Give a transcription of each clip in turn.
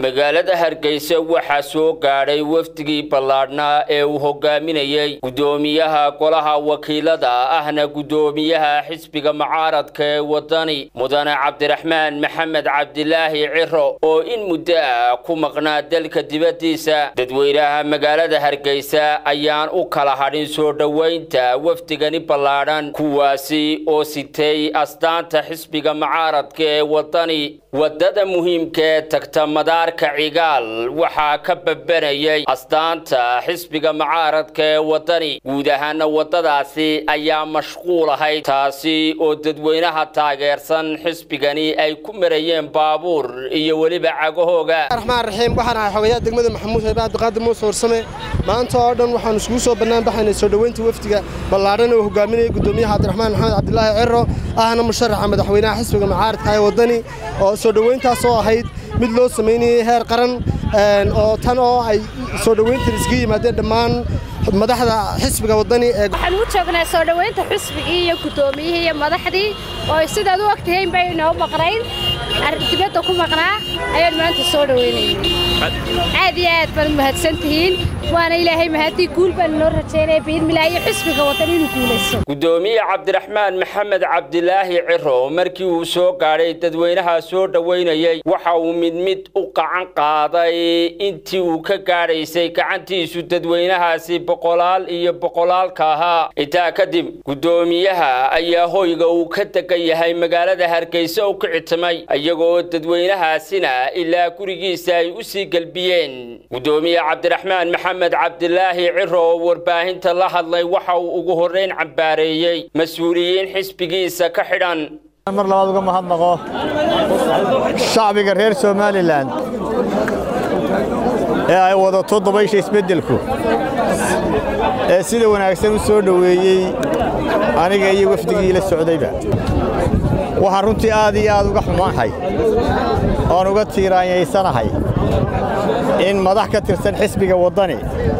magaalada hargeysa waxaa soo gaadhay wafdigii ballaadhnaa ee uu hogaaminayey guddoomiyaha golaha wakiilada ahna guddoomiyaha xisbiga mucaaradka ee wadani mudane cabdiraxmaan maxamed cabdilaahi ciro oo in muddo ah ku maqnaa dalka dibaddiisa dadweynaha magaalada hargeysa ayaan u kala hadhin soo dhoweynta wafdigani ballaadhan kuwaasi oo sitay astaanta xisbiga mucaaradka ee wadani wadada muhiimka ee tagta madaarka cigaal waxaa ka babanayay astaanta xisbiga mucaaradka ee wadani guud ahaana wadadaasi ayaa mashquul ahayd taasi oo dadweynaha taageersan xisbigani ay ku marayeen baabuur iyo weliba cagahooga raxmaan raxiim waxaan ahay xogayaa degmada maxamuud haybe cabdiqaadir muuse warsame maanta oo dhan waxaan iskugu soo bannaan baxaynay soo dhoweynta wafdiga ballaadhan oo hogaaminayay guddoomiyaha cabdiraxmaan maxamed cabdilaahi ciro ahna musharaxa madaxweynaha xisbiga mucaaradka ee wadani oo soo dhoweyntaas oo ahayd mid loo samaynayay heer qaran oo tan oo ay soo dhoweyntan iskaga yimaadeen dhammaan madaxda xisbiga wadani ee waxaan u joognaa soo dhoweynta xisbigii iyo guddoomiyihii iyo madaxdii oo sidaad u ogtahayn bay inoo maqnayn dibadda ku maqnaa ayaan maanta soo dhoweynayna aad iyo aad baad mahadsan tihiin waana ilaahay mahadii guul baan inoo rajaynaya biidmilah iyo xisbiga wadan inuu guulayso guddoomiye cabdiraxmaan maxamed cabdilaahi ciro markii uu soo gaadhay dadweynaha soo dhoweynayay waxa uu mid mid u qacan qaaday intii uu ka gaadhaysay gacantiisu dadweynahaasi boqolaal iyo boqolaalka ahaa intaa kadib guddoomiyaha ayaa hoyga uu ka degan yahay magaalada hargeysa u kicitimay iyagoo dadweynahaasina ilaa gurigiisa ay u sii gelbiyeen guddoomiye cabdiraxmaan maxamed cabdilaahi ciro oo warbaahinta la hadlay waxa uu ugu horrayn cambaareeyey mas-uuliyiin xisbigiisa ka xidhan mar labaad uga mahadnaqo shacbiga reer somalilan ee ay wadato dabaysha isbeddelku ee sida wanaagsan u soo dhoweeyey aniga iyo wafdigii la socdayba waxaan runtii aad iyo aad uga xumaanhay oon uga tiiraanyaysanahay in madax ka tirsan xisbiga waddani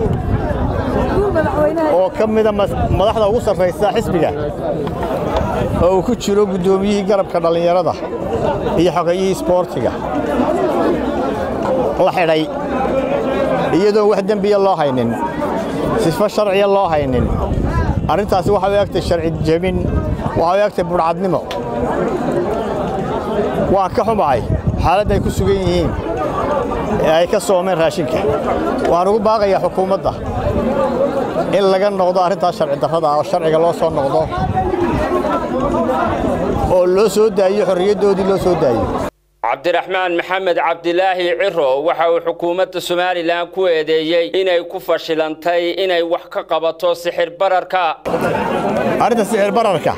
oo ka mida madaxda ugu sarraysa xisbiga oo uu ku jiro guddoomiyihii garabka dhallinyarada iyo xogayihii isboortiga la xidhay iyadoon wax dembiya loo haynin sifo sharciya loo haynin arrintaasi waxay u egtay sharci jebin waxay u egtay budhcadnimo waan ka xumahay xaaladda ay ku sugan yihiin ee ay ka soomeen raashinka waxaan ugu baaqayaa xukuumadda in laga noqdo arrintaas sharci darrada ah oo sharciga loo soo noqdo oo loo soo daayo xorriyaddoodii loo soo daayo cabdiraxmaan maxamed cabdilaahi ciro waxa uu xukuumadda somalilan ku eedeeyey inay ku fashilantay inay wax ka qabato sixir bararka arrinta sixir bararka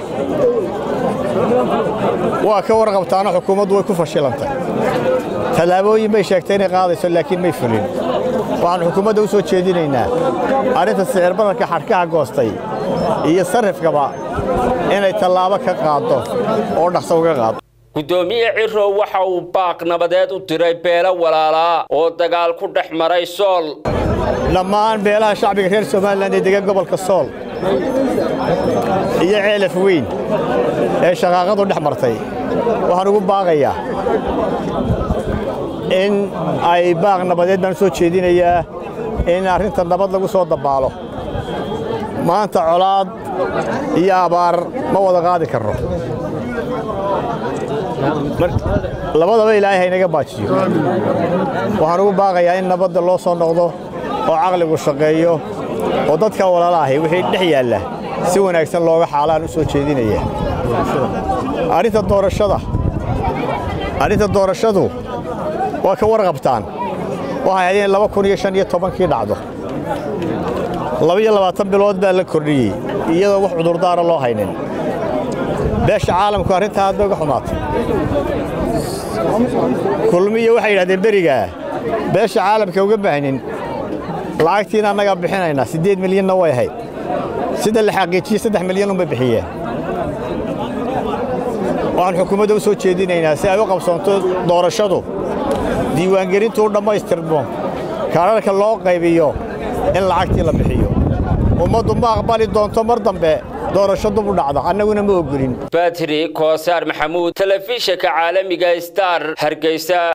waa ka warqabtaano xukuumaddu way ku fashilantay tallaabooyin bay sheegtay inay qaadayso laakiin may fulin waxaan xukuumadda u soo jeedinaynaa arrinta sixir bararka xadhkaha goostay iyo sarrifkaba inay tallaabo ka qaaddo oo dhaqso uga qaado guddoomiye ciro waxa uu baaq nabadeed u diray beelo walaalaa oo dagaal ku dhex maray sool dhammaan beelaha shacbiga reer somalilan ee degan gobolka sool iyo ceelaf weyn ee shaqaaqadu dhex martay waxaan ugu baaqayaa in ay baaq nabadeed baan u soo jeedinayaa in arrinta nabad lagu soo dabaalo maanta colaad iyo abaar ma wada qaadi karno labadaba ilaahay haynaga baajiyo waxaan ugu baaqayaa in nabadda loo soo noqdo oo caqligu shaqeeyo oo dadka walaalaahay wixii dhex yaalla si wanaagsan looga xaalaan u soo jeedinaya arrinta doorashada arrinta doorashadu waa ka warqabtaan waxay haydeen laba kun iyo shan iyo tobankii dhacdo labaiyo labaatan bilood baa la kordhiyey iyadoo wax cudurdaara loo haynin beesha caalamku arrintaa aad bay uga xumaatay kulmiya waxay yidhahdeen berigaa beesha caalamka uga baahnin lacagtiina annagaa bixinaynaa siddeed milyanna way ahayd sida la xaqiijiyey saddex milyan unbay bixiyeen waxaan xukuumadda u soo jeedinaynaa si ay u qabsoonto doorashadu diiwaangelintu u dhammaystirmo kaararka loo qaybiyo in lacagtii la bixiyo ummaddu ma aqbali doonto mar dambe doorasho dub u dhacda annaguna ma ogolin batri koosaar maxamuud telefishinka caalamiga star hargeysa